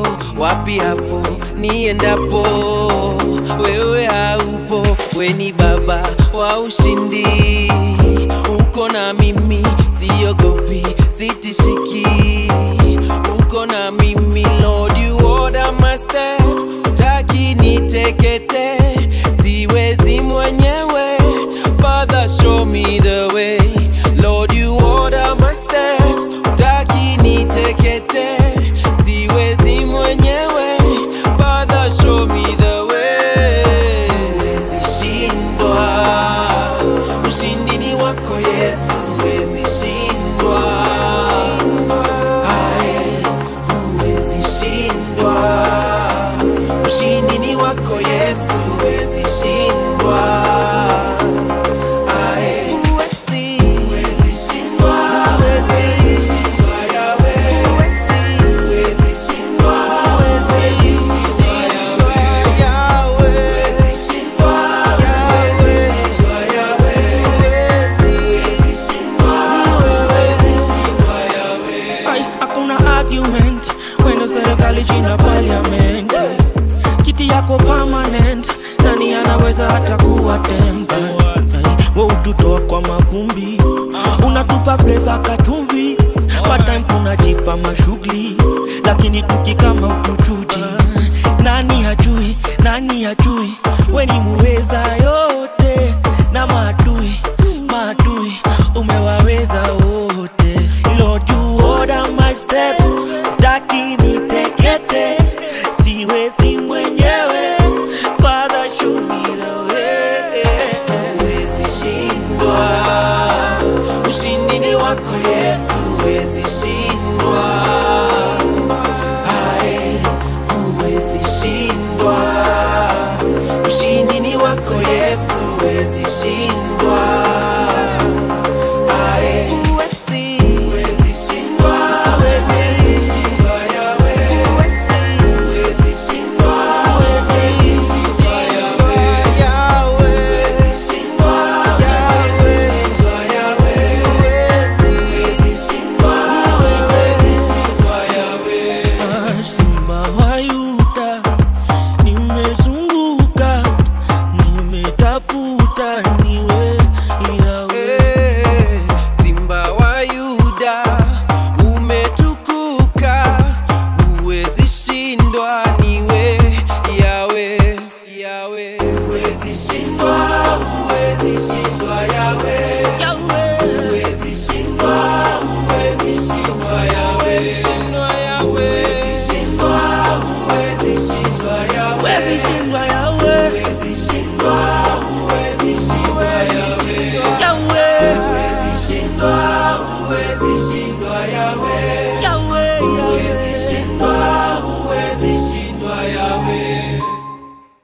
wapi hapo niendapo wewe haupo weni baba wa ushindi uko na mimi siogopi sitishiki uko na mimi lord you order my steps taki nitekete siwezi mwenyewe father show me the way lord you order my steps taki nitekete siwezi mwenyewe father show me the way huwezi shindwa ushindi ni wako yesu huwezi shindwa Aye, huwezi shindwa ushindi ni wako yesu huwezi shindwa Aye, huwezi huwezi shindwa huwezi shindwa yawe huwezi huwezi shindwa huwezi shindwa yawe huwezi shindwa huwezi shindwa yawe huwezi shindwa huwezi shindwa yawe Ai, hakuna argument kwenda serikali china parliament kiti yako permanent nani anaweza hata kuwa tempted Ai, we ututoa kwa mavumbi unatupa fleva katumvi matime tunajipa mashughuli lakini tukikama utuchuji nani hajui nani hajui we ni muweza yote na maadui maadui umewaweza wote Lord you order my steps taki nitekete siwezi mwenyewe Father show me the way huwezi shindwa ushindi ni wako yesu huwezi shindwa Aye, huwezi shindwa ushindi ni wako yesu huwezi shindwa Aye, huwezi huwezi shindwa huwezi shindwa yawe huwezi huwezi shindwa huwezi shindwa yawe yawe huwezi shindwa huwezi shindwa yawe huwezi huwezi shindwa huwezi shindwa yawe Simba wa Yuda, nimezunguka, nimetafuta niwe yawe. Eh, Simba wa Yuda umetukuka, huwezi shindwa, niwe yawe yawe, huwezi shindwa, huwezi shindwa yawe, Yawe, huwezi shindwa, huwezi shindwa yawe, shindwa yawe, huwezi shindwa, huwezi shindwa yawe, wewe shindwa yawe, huwezi shindwa, huwezi shindwa yawe yawe. huwezi shindwa, huwezi shindwa yawe.